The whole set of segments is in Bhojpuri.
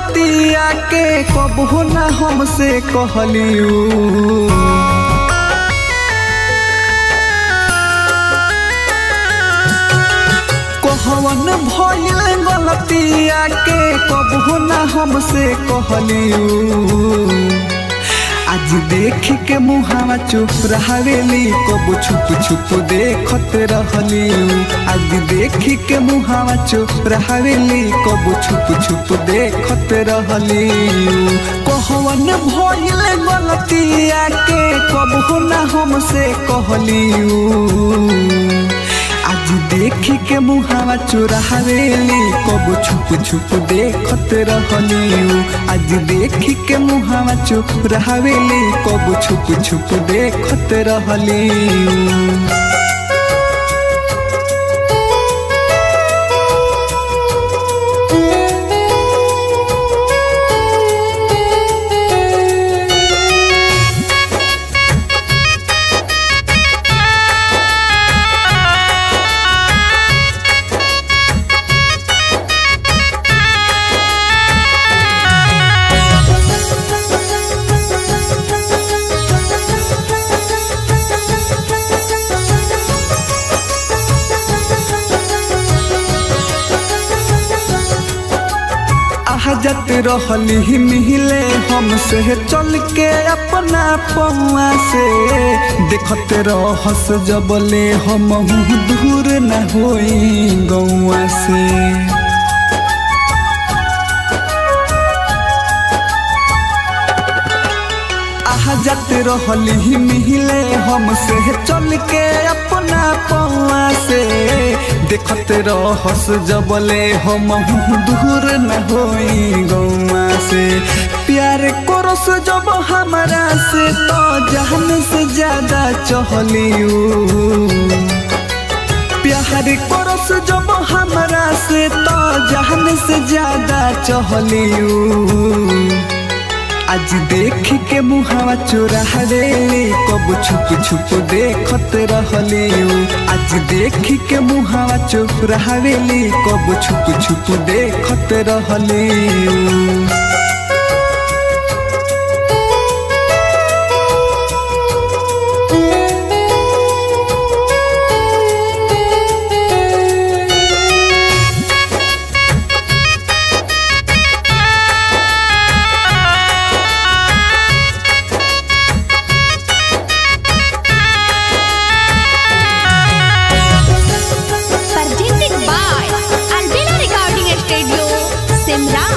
गलतिया के कबो ना हमसे कहलियू कहवन भइल गलतिया के कबो ना हमसे कहलियू आज देख के मुहावा चुप रहावेली कबो छुप छुप देखत रहली आज देख के मुहावा चुप रहावेली कबो छुप छुप देखत रहली कहवन भइल गलतिया के कबो ना हमसे कहलियू आज देख के मुहावा चोरावेली कबो छुप छुप देखत रहली आज देख के मुहावा चोरावेली कबो छुप छुप देखत रहली जत रहली मिहिले हमसे चल के अपना पौआ से देखत रहस जबले हम दूर न होई गौआ से जत रहली मिहिले हमसे चल के अपना पौआ से देखत रहस जबले हम दूर न होई गौआ से प्यार करस जब हमारा से तो जहन से ज्यादा चहलियू प्यार करस जब हमारा से तो जहन से ज्यादा चहलियू आज देख के मुहावा चोरावेली कब छुप छुप देखत रहली आज देख के मुहावा चोरावेली कब छुप छुप देखत रहली presented by Albina Recording Studio, Simra.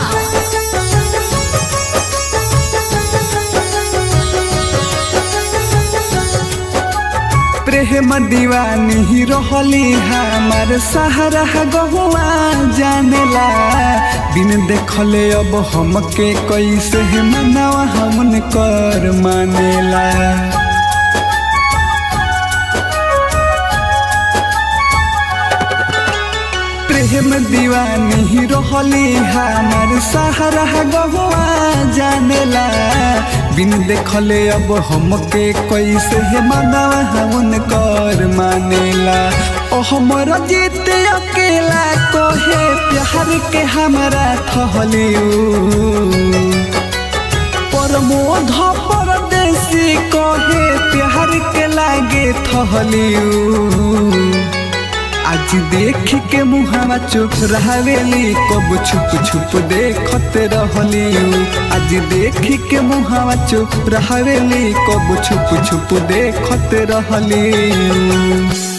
प्रेम दीवानी रहली हमार सहारा गहुआ जानेला बिन देखले अब हमके कैसे मनावा हमन कर मानेला प्रेम दीवानी रहली हमार सहारा गहुआ जानेला बिन देखले अब हमके कैसे मनावा हमन कर मानेला ओ हमर जीत अकेला कहे प्यार के हमारा ठहलियू प्रमोद परदेसी कहे प्यार के लागे थहलियू आज देख के मुहावा चुप रहावेली कब छुप छुप देखत रहली आज देख के मुहावा चुप रहावेली कब छुप छुप देखत रहली